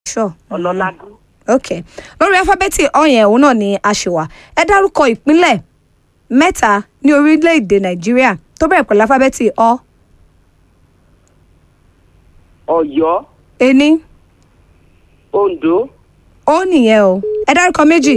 sure ọlọ́ládún ok lórí alifábẹ́ẹ̀tì ọ yẹn òun náà ni a ṣe wà ẹ dárúkọ ìpínlẹ̀ mẹ́ta ní orílẹ̀-èdè nàìjíríà tó bẹ̀rẹ̀ pẹ̀lú alifábẹ́ẹ̀tì ọ ọ̀yọ́ ení oǹdó ó nìyẹn o ẹ dárúkọ méjì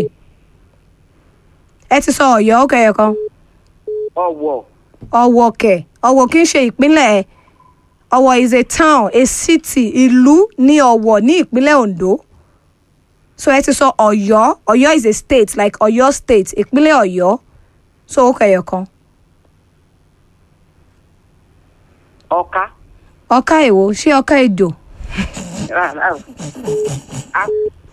ẹ ti sọ ọ̀yọ́ ó kẹyọ kan ọ̀wọ̀ ọ̀wọ̀ kẹ̀ ọ̀wọ̀ kì í ṣe ìpínlẹ̀ ọ̀wọ̀ is a town a city ìlú ní ọ̀wọ̀ ní ìpínlẹ̀ ondo so ẹ ti sọ ọ̀yọ́ ọ̀yọ́ is a state like ọ̀yọ́ state ìpínlẹ̀ ọ̀yọ́ so ó kẹyọ kan ọ̀ká ọ̀ka èwo ṣé ọ̀ka èjò rárá o. A-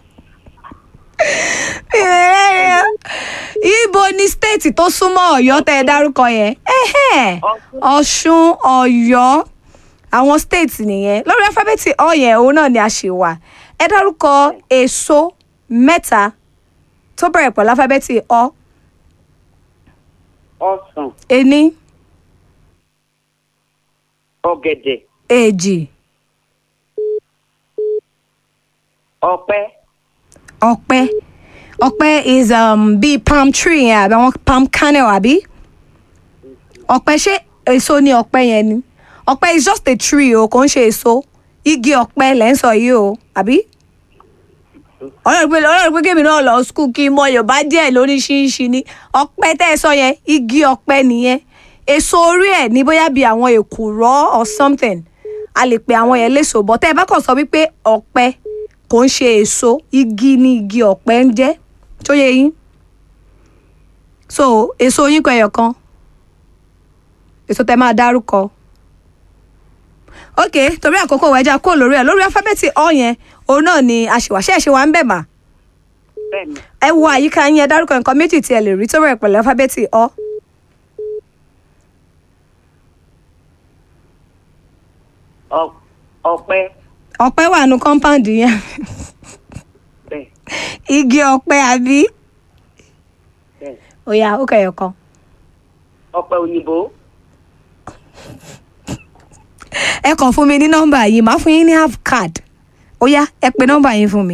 ibo ni state tó súnmọ́ ọ̀yọ́ tẹ́ ẹ dárúkọ yẹn Ẹhẹ́n. Ọ̀ṣun. ọ̀ṣun ọ̀yọ́ àwọn state nìyẹn lórí alifábẹ́ẹ̀tì ọ yẹn òun náà ni a ṣe wà ẹ dárúkọ èso mẹ́ta tó bẹ̀rẹ̀ pẹ̀lú alifábẹ́ẹ̀tì ọ ọsàn ení ọ̀gẹ̀dẹ̀ èjì ọ̀pẹ ọ̀pẹ ọ̀pẹ is um, bíi palm tree yẹn àbí àwọn palm kernel àbí ọ̀pẹ ṣé èso ni ọ̀pẹ yẹn ni ọ̀pẹ is just a tree o kò ń ṣe èso igi ọ̀pẹ lẹ́ ń sọ yìí o àbí. ọlọ́run pé ọlọ́run pé kébì náà lọ skul kí n mọ yorùbá díẹ̀ lóríṣiríṣi ni ọ̀pẹ tẹ́ ẹ sọ yẹn igi ọ̀pẹ nìyẹn èso orí ẹ̀ ní bóyá bíi àwọn èkùrọ́ or something a lè pe àwọn yẹn léso bọ́ tẹ́ ẹ bá kàn sọ wípé ọ̀pẹ kò ń ṣe èso igi ni igi ọ̀pẹ ń jẹ́ tó yẹ yín so èso yín kọ ẹyọ kan èso tẹ máa dárúkọ ok torí àkókò wẹjà kó lórí ẹ lórí alifábẹ́ẹ̀tì ọ yẹn òun náà ni àṣewàṣẹ́ ẹ̀ṣẹ̀ wa ń bẹ̀ mà bẹ́ẹ̀ ni ẹ wo àyíká yín ẹ dárúkọ nǹkan méjì tí ẹ lè rí tó bẹ̀rẹ̀ pẹ̀lú alifábẹ́ẹ̀tì ọ Ọ- ọ̀pẹ ọ̀pẹ wà nù kọ́ńpáǹdì yẹn bẹ́ẹ̀ igi ọ̀pẹ àbí bẹ́ẹ̀ ó yá ó kẹyọ kan ọ̀pẹ òyìnbó ẹ kàn fún mi ní nọ́mbà yìí màá fún yín ní half card ó yá ẹ pe nọ́mbà yín fún mi.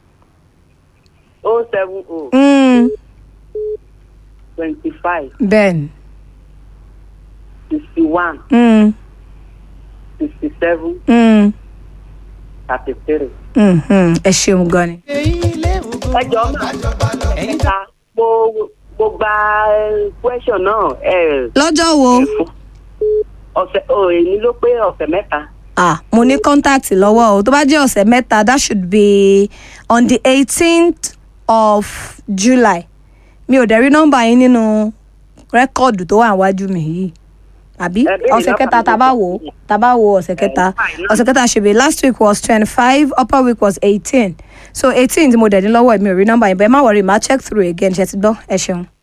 o seven o Mm, twenty five bẹ́ẹ̀ni sixty one mm, sixty seven mm, thirty three. mm, mm. ẹ ṣeun gan ni. ẹ jọ máa ẹ̀ka mo mo gba eh, question náà ẹ lọ́jọ́ wo fún ọ̀sẹ̀ o èyí ló pé ọ̀sẹ̀ mẹ́ta ah mo ní contact lọ́wọ́ o tó bá jẹ́ ọ̀sẹ̀ mẹ́ta that should be on the eighteenth of july mi ò dẹ̀ rí nọ́mbà yín nínú rẹ́kọ̀dù tó wà níwájú mi yìí àbí Ẹ béèrè ọ̀sẹ̀ nọ́mbà kẹta mi tá a bá lọ́sẹ̀ wò ó yìí. tá a bá wo ọ̀sẹ̀ kẹta fine, ọ̀sẹ̀ kẹta should be last week was twenty five upper week was eighteen so eighteen tí mo dẹ̀ ní lọ́wọ́ mi ò rí nọ́mbà yín bẹ́ẹ̀ má wọrí má check through again ṣe ti gbọ́ ẹ ṣeun.